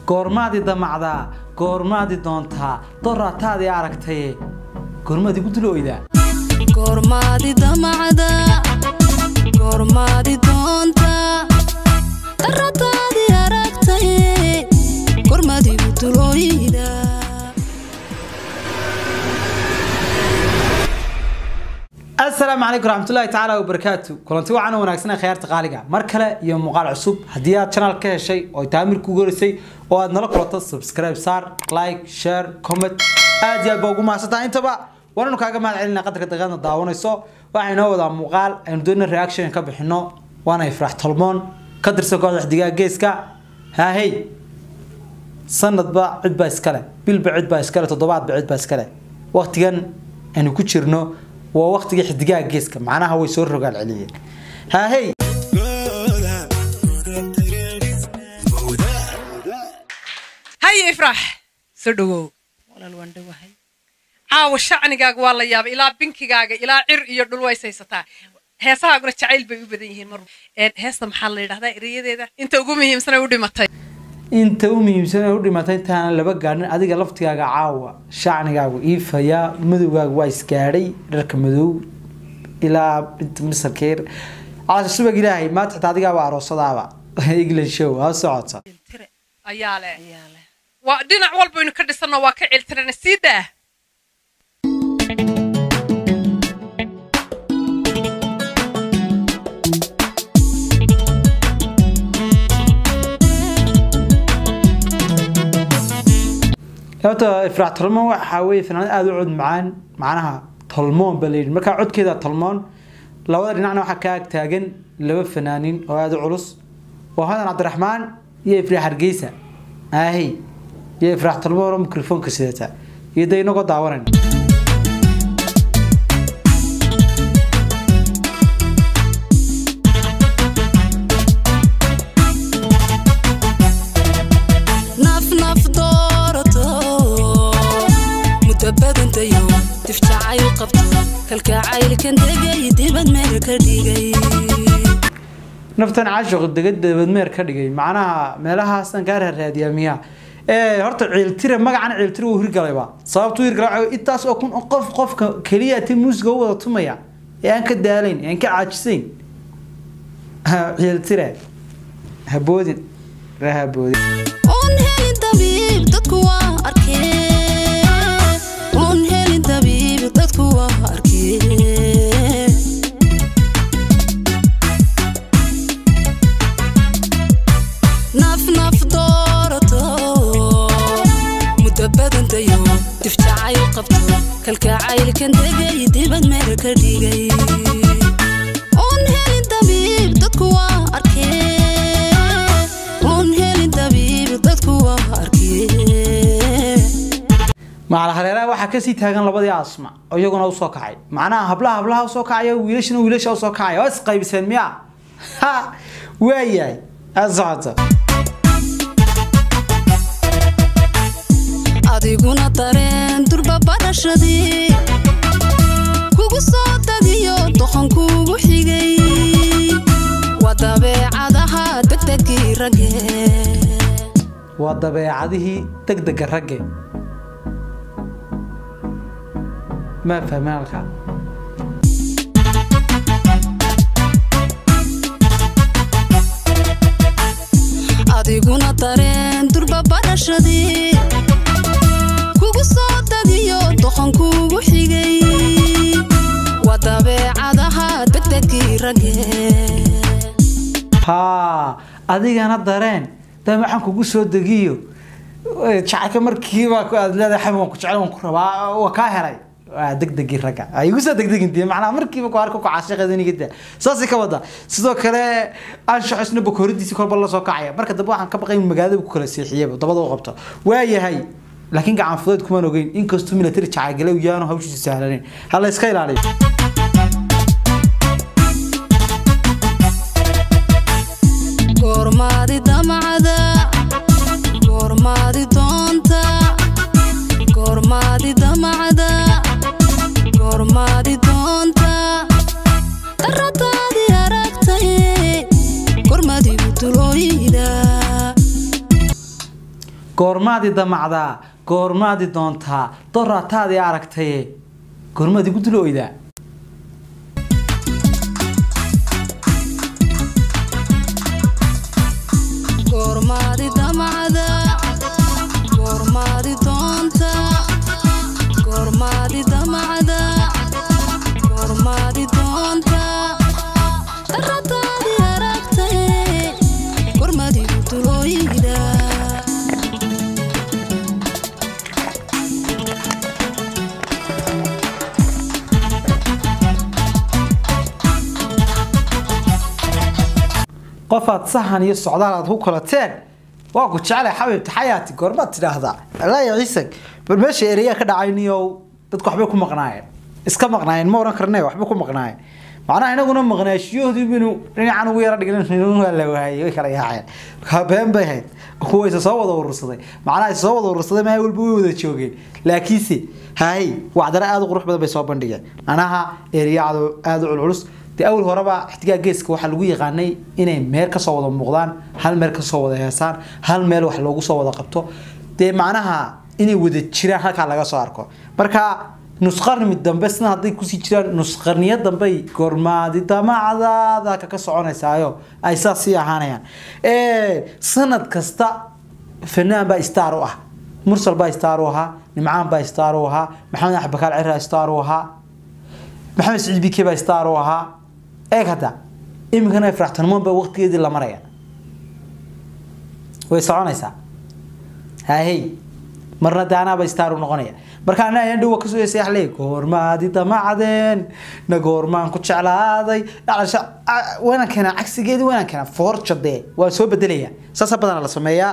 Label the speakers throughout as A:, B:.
A: goormaadii damacdaa goormaadii doontaa doraataadii aragtaye goormaadii ku dulooydaa
B: goormaadi damacda goormaadi doonta darataadii aragtaye gormadigu dulooyida
A: asalaamu calaykum raxmatullaahi tacaala wabarakaatu kulanti wacan oo wanaagsan ee khiyaarta qaaliga mar kale iyo muuqaal cusub haddii aad channel ka heshay oo ay tahay mirku gorisay oo aad nala kulato subscribe saar like share comment aad iyo aad baa ugu mahadsantahay intaba waananu kaaga mahad celinaa qadarka daqiiqadna daawanayso waxaa inoo wadaa muuqaal aynu doonina reaction ka bixino waana ifraax tolmoon ka tirsan kooxda xidigaha geeska haahey sanadba cid baa iskale bilba cid baa iskale toddobaadba cid baa iskale waqtigan aynu ku jirno waa waqtigii xidigaha geeska macnaha way soo rogaal celiyeen haahey
C: haye ifraax soo dhawow walaal waan dhowahay caawa shacnigaaga waa la yaabay ilaa binkigaaga ilaa cir iyo dhul ways haysataa heesahaaguna jacayl bay u badan yihiin mar Een, heesta maxaa la yidhahdaa erayadeeda inta ugu muhiimsanay u dhimatay
A: inta u muhiimsan ee u dhimatay intaana laba gaadhin adiga laftigaaga caawa shacnigaagu iifayaa madowgaagu waa isgaadhay dharka madow ilaa inta misarkeer caasha subag ilaahay maanta xitaa adigaaba aroosadaaba england show ha socota
C: tire ayaa leh waa dhinac walbaynu ka dhisanno waa ka ciltirana sii daa
A: horta ifraax tolmoon waxaa weeye fanaanad aada u cod macaan macnaha tolmoon baa layidhi markaa codkeeda tolmoon labada dhinacna waxaa ka ag taagan laba fanaanin oo aada u culus waa hadan cabdiraxmaan iyo ifraax hargeysa aahey iyo ifraax tolmoon oo mikrofoonka sidata iyo dee inagoo daawanan
B: naf naf doorato muddo badantayo difjacayl qabto kalkacaylkan degay dibad meel ka dhigay
A: naftan caashiq degad dabadmeer ka dhigay macnaha meelahaasan kaa raaraadiyaa miyaa ee horta ciiltire magacan ciiltire wuu hirgalayba sababtu hirgalay waxaa weeye intaas oo kun oo qof qofka keliya ti muusiga u wada tumaya ee aan ka daalayn ee aan ka caajisayn ciiltire haboodin ree haboodin
B: un helin dabiib dadku waa arkeen un helin dabiib dadku waa arkeen naf naf doorato muddo badantayo difjacayl qabto kalkacaylkan degay dibad meel ka dhigay un helin dabiib dadku waa arkeen un helin dabiib dadku waa arkeen
A: macal hareeraha waxaa kasii taagan labadii asma oo iyaguna usoo kacay macnaha hablaha hablaha usoo kacaya wiilashana wiilasha usoo kacaya waa isqaybiseen miya ha waayahay ha socota
B: adiguna dareen durba barashadii kugu soo dadiyo doqon kugu xigay waa dabeecadaha degdegii ragge
A: waa dabeecadihii degdega ragge ma fahmin halkaa
B: adiguna dareen durba barashadii kugu soo dadiyo doqon kugu xigay waa dabeecadaha degdegii ragge
A: haa adigana dareen dee maxaan kugu soo degiyo Eh, jacaylka markiiba ku- aad leedahay xabi waan ku jecel waan ku rabaa waa kaa helay waa degdegii ragga ay igu soo degdegin dee macnaha markiiba ku arko ku caashiqeedaniga saasay ka wada sidoo kale anshax isna bakooridiisi kolba la soo kacaya marka dambe waxaan ka baqay in magaalada ku kala seexiyaba dabada u qabto waayahay laakiin gacan fudeed kumaan ogeyn inkastuu military jacaygale yaanu hawshiisu sahlanayn ha la iska ilaaliyo
B: goormaadi damacda goormaadi doonta goormaadi damacda goormaadi doonta darataadii aragtaye gormadigu dulooyida
A: goormaadi damacdaa goormaadi doontaa doraataadii aragtaye goormaad igu dul oydaa
B: goormaadi damacda goormaadi doonta goormaadi damacda goormaadi doonta darataadi aragtay goormaadigu dulooyida
A: qofaad sahan iyo socdaal aad ku kalateen waa ku jeclay xabiibta xayaati goormaad tidhaahdaa alaya ciisag bal meesha ereyaa ka dhacayniyow dadku waxbay ku maqnaayeen iska maqnaayeen ma oran karne waxbay ku maqnaayeen macnaha inaguna maqnaashiyahoodii binu dhinacan ugu yara dhignan waa la waayay way kala yaaceen been bay ahayd kuwa isa soo wada urursaday macnaha isa soo wada urursaday maa walba way wada joogeen laakiinse hay wacdare aada u qurux badan bay soo bandhigeen macnaha ereyaacdu aada u culculus dee awal horeba ixtigaa geeska waxaa lagu yaqaanay inay meel kasoo wada muuqdaan hal meel kasoo wada heesaan hal meel wax loogu soo wada qabto dee macnaha inay wada jiraan halkaa laga soo arko marka nusqarni dambe sina hadday kusii jiraan nusqarniyo dambey goormaadi damacdaada kaka soconaysaayo ay saas sii ahaanayaan sanad kasta fanaan baa star u ah mursal baa star u ahaa nimcaan baa star u ahaa maxamed axbakaal cira star u ahaa maxamed saciid bike baa star u ahaa eeg hadda iminkana faraxtanimoon baa waqtigeedii la maraya way soconaysaa hahey marna daanaaba star u noqonaya marka ana ayaan dhowa kasoo heesay axley goormaadi damacdeen na goormaan ku jeclaaday dhalasha waynaan keenaa cagsigeedii waynaan keenaa forjade waan soo bedelaya saasa badana la sameeyaa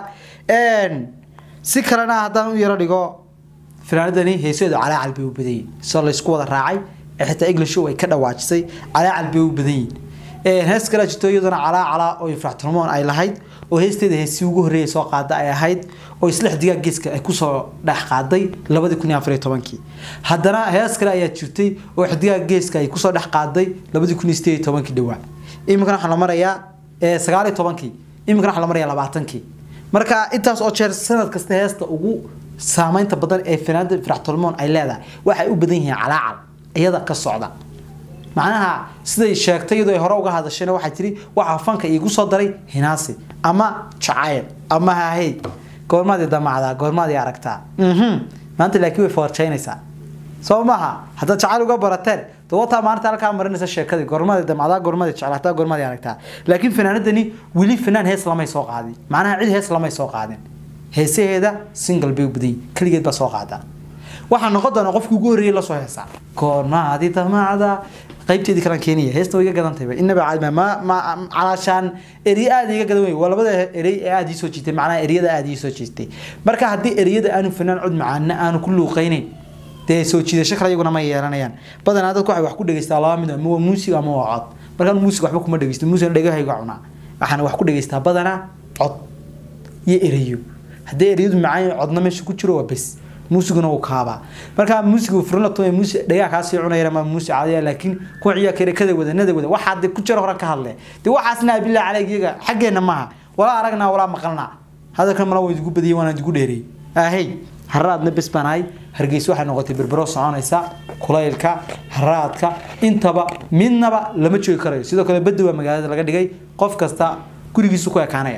A: si kalena haddaan u yaro dhigo fanaanadani heeseedu calaacal bay u badan yihin soo laysku wada raacay xitaa english ay ka dhawaajisay calaacal bay u badan yihin hees kale jirto iyaduna calaacala oo ifraxtilmoon ay lahayd oo heesteeda heesi ugu horreeyay soo qaada ay ahayd oo isla xidigaa geeska ay kusoo dhex qaaday labadii kun iyo afar iyo tobankii haddana hees kale ayaa jirtay oo xidigaa geeska ay kusoo dhex qaaday labadii kun iyo sideed iyo tobankii dhawaa iminkana waxaa la marayaa sagaal iyo tobankii iminkana waxaa la marayaa labaatankii marka intaas oo jeer sanad kasta heesta ugu saameynta badan ee fanaanda ifraxtilmoon ay leedahay waxay u badan yihiin calaacal iyada ka socda macnaha siday sheegtay iyadoo ay hore uga hadashayna waxay tiri waxaa fanka iigu soo daray hinaasi ama jacayl ama hahey goormaadii damacdaa goormaadii aragtaa maanta laakiin way foorjaynaysaa soo maaha haddaad jacayl uga barateen dawataa maanta halkaa marinaysa sheekadii goormaadii damacdaa goormaadii jeclaataa goormaadii aragtaa laakiin fanaanadani weli fanaan hees lamay soo qaadin macnaha cid hees lamay soo qaadin heesaheeda single bay u badan keligeed baa soo qaadaa waxaa noqon doona qofkii ugu horreeyay lasoo heesaa goormaadi damacda qaybteedii kalan keenaya heesta way iga gadantayba inaba caadma ma ma calaashaan eri aada iga gadan wey waa labada erey ee aada ii soo jiitay macnaha eriyada aada ii soo jiitay marka haddii eriyada aanu fanaan cod macaana aanu ku luuqaynayn dee soo jiidasho kale iyaguna ma yeelanayaan badanaa dadku waxay wax ku dhegeystaa laba mid ama waa muusig ama waa cod markaan muusig waxba kuma dhegeysto muusigna dhegahayga cunaa waxaan wax ku dhegeystaa badanaa cod iyo ereyo haddii eriyadu macaan codna meesha ku jiro waa bes muusiguna wuu kaabaa marka muusiga furlato muusi dhagaa kaasii cunaya ama muusi caadiya laakiin kuwa ciyaa kale kada wadanada wada waxaa de ku jira horan ka hadle de waxaasna bilaa calayg iyaga xaggeena maaha walaa aragnaa walaa maqalnaa hadalkan mala waa idigu badiyay waana idigu dheereeyey ahey haraadna bes baan ahay hargeysa waxay noqotay berbero soconaysa kulaylka haraadka intaba midnaba lama joogi karayo sidoo kale badda waa magaalada laga dhigay qof kasta gurigiisu ku ekaanaya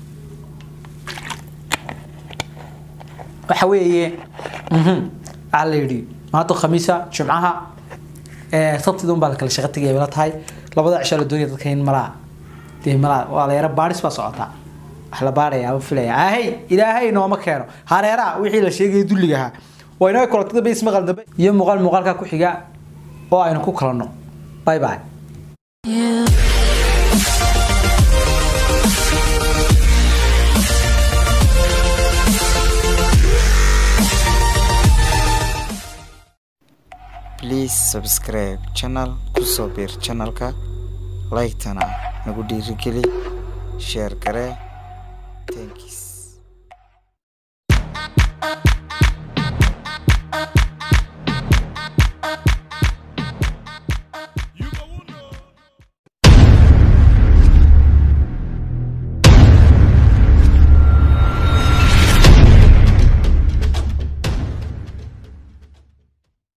A: waxa weeye waxaa la yidhi maanta khamiisa jimcaha sabtida unbaa la kala shaqo tegaya la tahay labada cishaa la doonaya dadka in malaa dee malaa waa la yara baadhis baa socotaa wax la baadhaya ama filaya ahey ilaahay nooma keeno hareeraha wixii la sheegaya dulliga ahaa waa inoo kulatada bay ismaqal dambe iyo muuqaal muuqaalka ku xiga oo aynu ku kalanno bye bye
D: please subscribe channel kusoo biir channelka like-tana nagu dhiirigeli share garee thanks